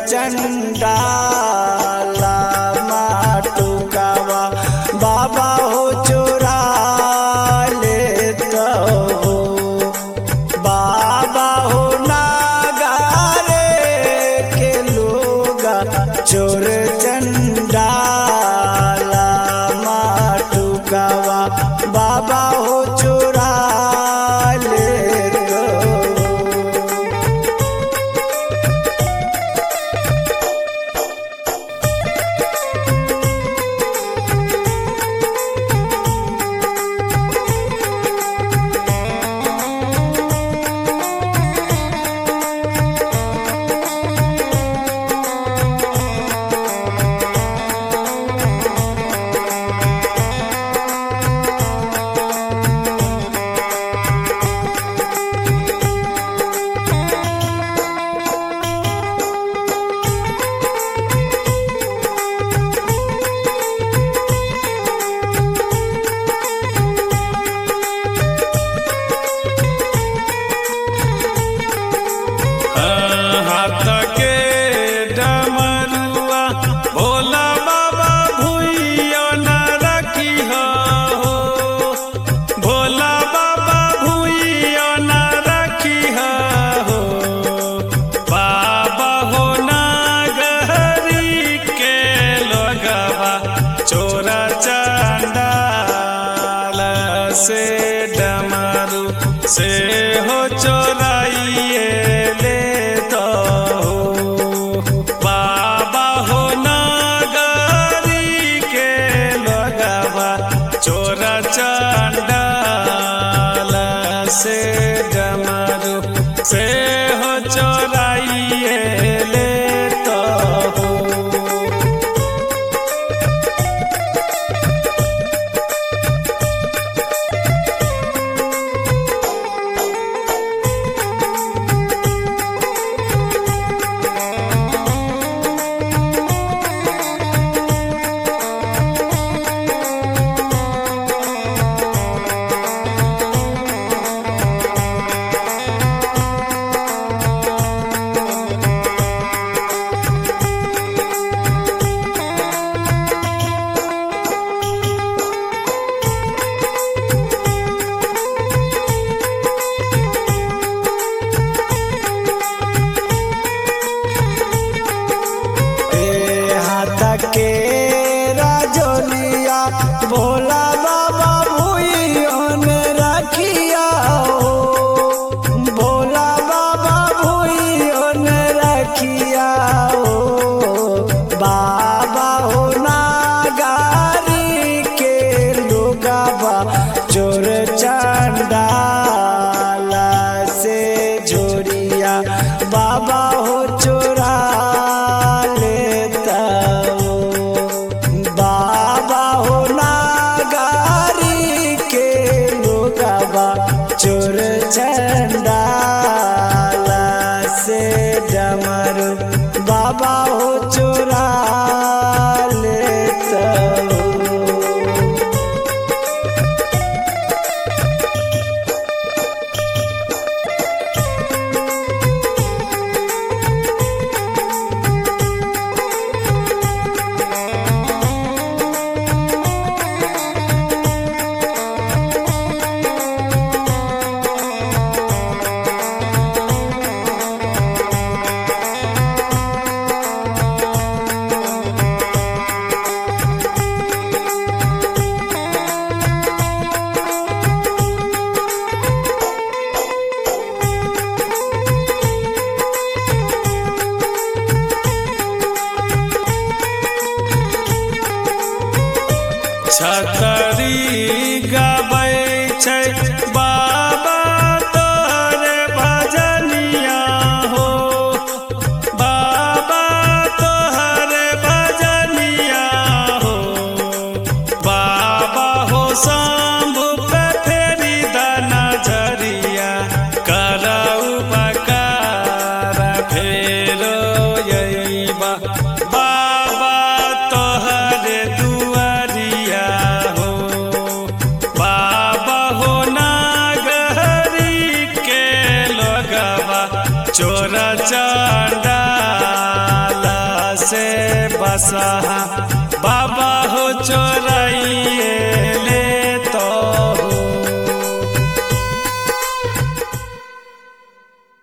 चंडाला माटुकावा बाबा हो चोरा लेता हो बाबा हो नागारे के लोगा चोर चंडाला माटुकावा बाबा हो चोरा लेता हो हाथ के डमरुआ भोला बाबा भूइयो न रखी हो भोला बाबा भूइयो न रखी हो बाबा हो नागरी के लोगवा चोरा चांडाल से डमरू से हो चोराइए ले तो बाबा हो नागरी के लगवा चोरा चांडाल से डमरू से हो चोराइए ले तो ए हाथ के राजोलिया भोला बाबा भूइयो ने रखिया हो भोला बाबा भूइयो ने रखिया हो बाबा हो नागारी के लोगावा चोर चंडाला से झोरिया बाबा हो चोरा लेता हो बाबा हो नागारी के लोगावा चोर चंडाला से डमरू बाबा हो चोरा लेता हो छतरी गबै छै बाबा तोरे भजनिया हो बाबा तोहरे भजनिया हो बाबा हो शंभु पे फेरी द नजरिया करऊ बकार फेरो यैबा बाबा तोहरे दुआरिया हो बाबा हो नागरी के लोगवा चोर चांडाल से बसहा बाबा हो चोरा